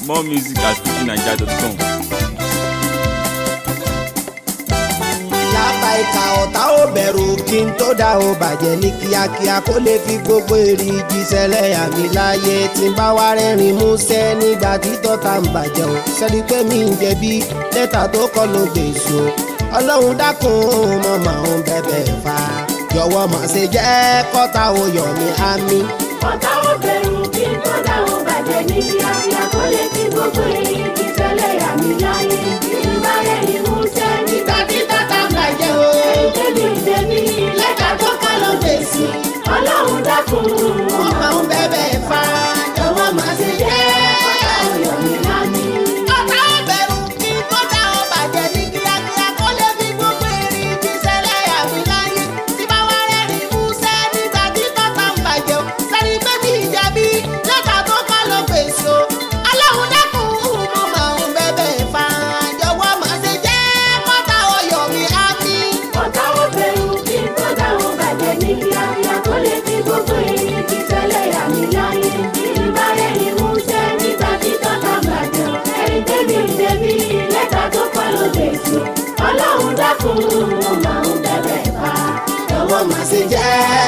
More music at fujinaija.com. lápá ìka ọ̀tá ò bẹ̀rù kí n tó dá o bàjẹ́ ní kíákíá kó lè fi gbogbo èrè jíṣẹ́lẹ̀ àmì láyé tí n bá wá rẹ́rìn músẹ́ nígbà tí tọ́ta ń bàjẹ́ o sẹ́ni pé mi ń jẹ̀bi lẹ́tà tó kọ́ ló gbèsò ọlọ́run dákun mọ́ màá ń bẹ̀bẹ̀ fà jọ̀wọ́ má ṣe jẹ́ kọ́ta ò yọ̀ mí àmì. ọ̀tá ò bẹ̀rù kí n tó dáhùn bàjẹ́ ní kíákíá kó lè fi gbogbo èyí kí tẹ́lẹ̀ yà mí láyé ìgbà rẹ̀ ni mo ṣe nígbà tí tọ́ta ń bàjẹ́ o. èmi ìdẹ́mi lẹ́ka tó kọ́ ló fèsì ọlọ́run dákun wọ́n máa ń bẹ̀bẹ̀ fà jọ̀wọ́ má ṣe jẹ́ ọ̀tá ò yọ̀ mí láyé. ọ̀tá ò bẹ̀rù kí n tó dá o bàjẹ́ ní kíákíá kó lè fi gbogbo èrè jíṣẹ́lẹ̀ àmì láyé tí bá wá rẹ́rìn músẹ́ nígbà tí tọ́ta ń bàjẹ́ o sẹ́ni pé mi ń jẹ̀bi lẹ́tà tó kọ́ ló fèsì o ọlọ́run dákun mo máa ń bẹ̀bẹ̀ fà jọ̀wọ́ má ṣe jẹ́ kọ́ta ọyọ̀ mi á mi. ọ̀tá ò bẹ̀rù kí n tó dáhùn bàjẹ́ ní kíákíá kó lè fi gbogbo èyí kí tẹ́lẹ̀ yà mí láyé ìgbà rẹ̀ ni mo ṣe nígbà tí tọ́ta ń bàjẹ́ ẹ̀rí débi débi lẹ́tà tó kọ́ ló dé sí ọlọ́run dákun mo máa ń bẹ̀bẹ̀ fà jọ̀wọ́ má ṣe jẹ́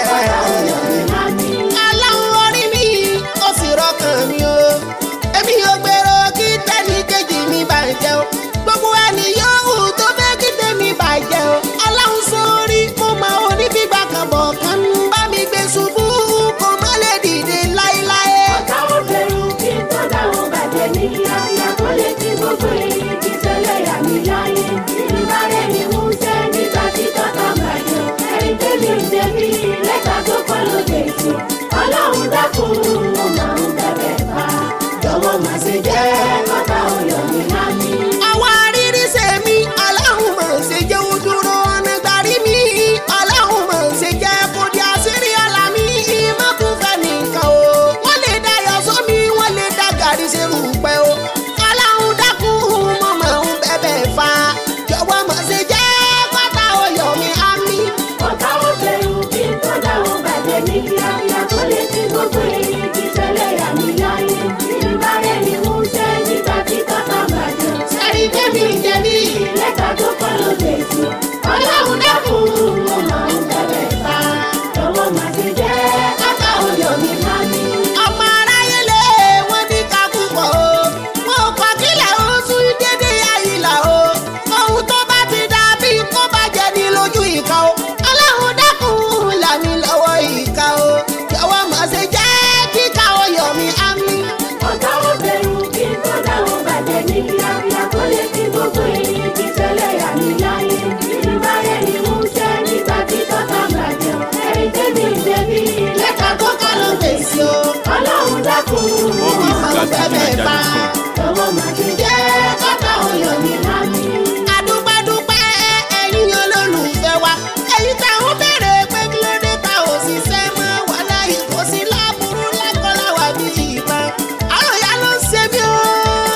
ọyọ̀ mi á mi. aláwọ̀ orí mi ó sì rọkàn mi o èmi ò gbèrò kí tẹ́lí kejì mi bàjẹ́ o gbogbo ẹni yòówù tó fẹ́ kí tèmi bàjẹ́ o aláwọ̀ sórí mo máa oníbígbà kan bọ̀ kan ń bá mi gbé ṣubú kó má lè dìde láéláé. ọ̀tá ò bẹ̀rù kí n tó dáhùn bàjẹ́ ní kíákíá kó lè fi gbogbo èyí kí tẹ́lẹ̀ yà mí láyé ìgbà rẹ̀ ni mo ṣe nígbà tí tọ́ta ń bàjẹ́ ẹ̀rí débi débi lẹ́tà tó kọ́ ló dé sí ọlọ́run dákun mo máa ń bẹ̀bẹ̀ fà jọ̀wọ́ má ṣe jẹ́ kọ́tà òyò mi lámì. àwọn arírí ṣe mí aláhùn mọ̀ ṣe jẹ́ ojúrò ọ̀nà gbàrí mi aláhùn mọ̀ ṣe jẹ́ kó di àṣírí ọ̀la mi mọ́kùnfẹ́ nìkan o wọ́n lè dá yọ sómi wọ́n lè dá gàrí ṣe rúpẹ́ o aláhùn dákun mọ̀ máa ń bẹ̀bẹ̀ fa jọ̀wọ́ mọ̀ ṣe jẹ́ pátá ọyọ̀ mi á mi. ọ̀tá ò bẹ̀rù kí n tó dáhùn bàjẹ́ ní kíákíá kó lè fi gbogbo èyí kí tẹ́lẹ̀ yà mí láyé ìgbà rẹ̀ ni mo ṣe nígbà tí tọ́ta bàjẹ́ sẹ́rí tẹ́mi jẹ̀bi lẹ́tà tó kọ́ ló dé sí ọlọ́run dákun mo máa ń bẹ̀bẹ̀ fà lọ́wọ́ má ṣe jẹ́ kọ́tà òyò mi lámì. ọmọ aráyé lé wọn ní ká púpọ̀ o wọn ò kọ́ kílẹ̀ ó sún dédé àyílà o ohun tó bá ti dà bí kó bá jẹ ní lójú ìka o ọlọ́run dákun là mí lọ́wọ́ ìka o jọ̀wọ́ má ṣe jẹ́ kíka ọyọ̀ mi á mi. ọ̀tá ò bẹ̀rù kí n tó dáhùn bàjẹ́ ní kíákíá kó lè fi gbogbo èyí kí tẹ́lẹ̀ yà mí láyé ìgbà rẹ̀ ni mo ṣe nígbà tí tọ́ta bàjẹ́ ẹ̀rí débi débi lẹ́tà tó kọ́ ló fèsì o ọlọ́run dákun More Mo music máa at ń bẹ̀bẹ̀ fà fujinaija.com. lọ́wọ́ má ṣe jẹ́ kọ́tà òyò mi lámì. adúpẹ́dúpẹ́ ẹ̀yin olólùfẹ́ wa èyí tá ń bèrè pé kí ló dé ta ò sì ṣe mọ́ wà láyé kò sí láburú lákọ́láwà bí ìbọn àwọn ìyá ló ń ṣe mí o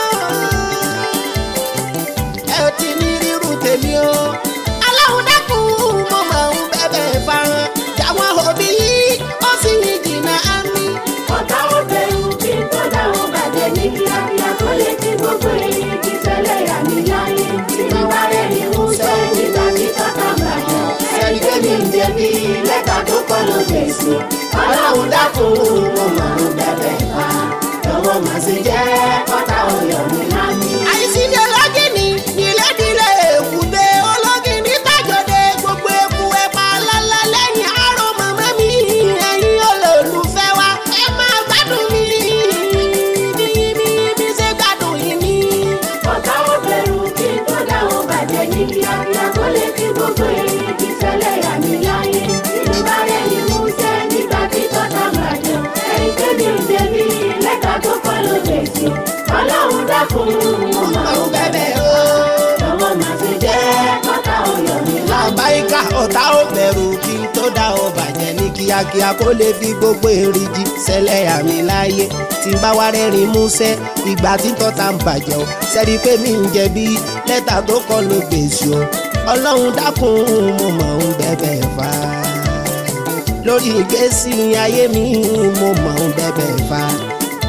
ẹ ò ti ní rírun tèmi o aláwọ̀ dákun mo máa ń bẹ̀bẹ̀ farahàn jáwọn òbí yìí ó sì ní jìnnà á mi. ọ̀tá ò bẹ̀rù kí n tó dáhùn bàjẹ́ ní kíákíá kó lè fi gbogbo èyí kí tẹ́lẹ̀ yà mí láyé ìgbà rẹ̀ ni mo ṣe nígbà tí tọ́ta bàjẹ́ ẹ̀rí débi débi lẹ́tà tó kọ́ ló dé sí ọlọ́run dákun mo máa ń bẹ̀bẹ̀ fà lọ́wọ́ má ṣe jẹ́ kọ́tà òyò mi lámì. àìsíní ọlọ́gìnì nílẹ̀dílé èkúté ọlọ́gìnì tàjọdẹ gbogbo eku ẹ̀pà lálá lẹ́yìn àárọ̀ màmá mi ẹ̀yin olólùfẹ́ wa ẹ máa gbádùn mi bí mi bí ṣe gbádùn yìí mi. ọ̀tá ò bẹ̀rù kí n tó dáhùn bàjẹ́ ní kíákíá kó lè fi gbogbo èyí kí tẹ́lẹ̀ yà mí láyé ìgbà rẹ̀ ni mo ṣe nígbà tí tọ́ta bàjẹ́ ẹ̀rí débi débi lẹ́tà tó kọ́ ló dé sí ọlọ́run dákun mo máa ń àwọn bẹ́bẹ̀ o. lọ́wọ́ má ṣe jẹ́ kọ́tà òyò mi lábẹ́. làbáyíká ọ̀tá ò bẹ̀rù kí n tó dá ọ bàjẹ́ ní kíákíá kó lè fi gbogbo èrè jí sẹ́lẹ̀ àmì láàyè tí n bá wá rẹ́rìn músẹ́ ìgbà tí tọ́ta ń bàjẹ́ o sẹ́rí pé mi ń jẹ̀bi lẹ́tà tó kọ́ ló gbèsè o ọlọ́run dákun mo mọ̀ ń bẹ̀bẹ̀ fà á lórí ìgbésí ayé mi mo mọ̀ ń bẹ̀bẹ̀ fà á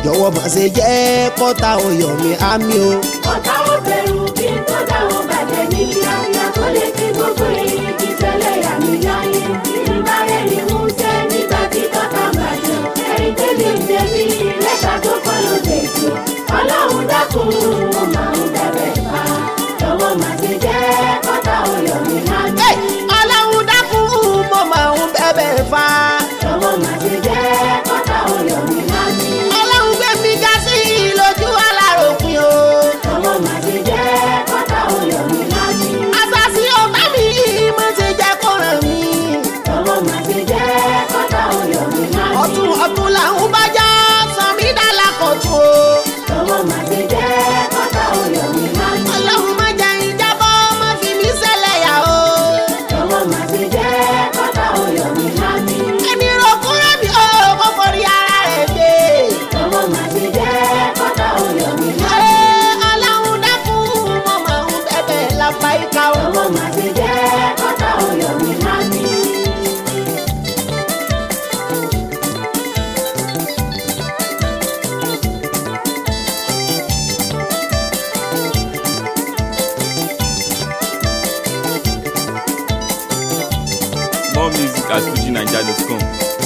jọ̀wọ́ má ṣe jẹ́ kọ́ta oyọ̀ mi àmì o. ọ̀tá ò bẹ̀rù kí n tó dá wọn bàjẹ́ ní kíákíá kó lè kí gbogbo èyí kí tẹ́lẹ̀ yà mí láyé nígbà rẹ̀ ni mo ṣe nígbà tí tọ́ta bàjẹ́ ẹ̀rí tẹ́lẹ̀ ń jẹ́ bí lẹ́tà tó kọ́ ló dé tó ọlọ́run dákun mo máa ń bẹ̀rẹ̀ fà jọ̀wọ́ má ṣe jẹ́ kọ́ta oyọ̀ mi láyé Hey! ọlọ́run dákun mo máa ń bẹ̀bẹ̀ fa. jọ̀wọ́ má ṣe jẹ́ kọ́ta oyọ̀ mi láyé ọlọ́run gbé mi ga sí i lójú aláròpin o. jọ̀wọ́ má ṣe jẹ́ kọ́ta oyọ̀ mi láyé. àṣàṣì ọ̀tá mi mo ti jẹ́ kó ràn mí. Jọ̀wọ́ má ṣe jẹ́ kọ́tà oyọ̀ mi láyé. ọ̀tún ọ̀tún làwọn bá já sàmì dàlà kọ̀tún o. Jọ̀wọ́ má ṣe jẹ́ kọ́tà oyọ̀ mi láyé. ọlọ́run má jẹ́ ìjábọ̀ má fi mí ṣẹlẹ̀ yà o. Jọ̀wọ́ má ṣe jẹ́ kọ́tà oyọ̀ mi láyé. ẹni rògbòrò mi ò kó forí ara rẹ̀ gbé. Jọ̀wọ́ má ṣe jẹ́ kọ́tà oyọ̀ mi láyé. Ẹ ọlọ́run dákun mo máa ń bẹ̀bẹ̀ lápá ìka o. Jọ̀wọ́ má ṣe jẹ́ kọ́tà oyọ̀ mi láyé. More music at fujinaija.com.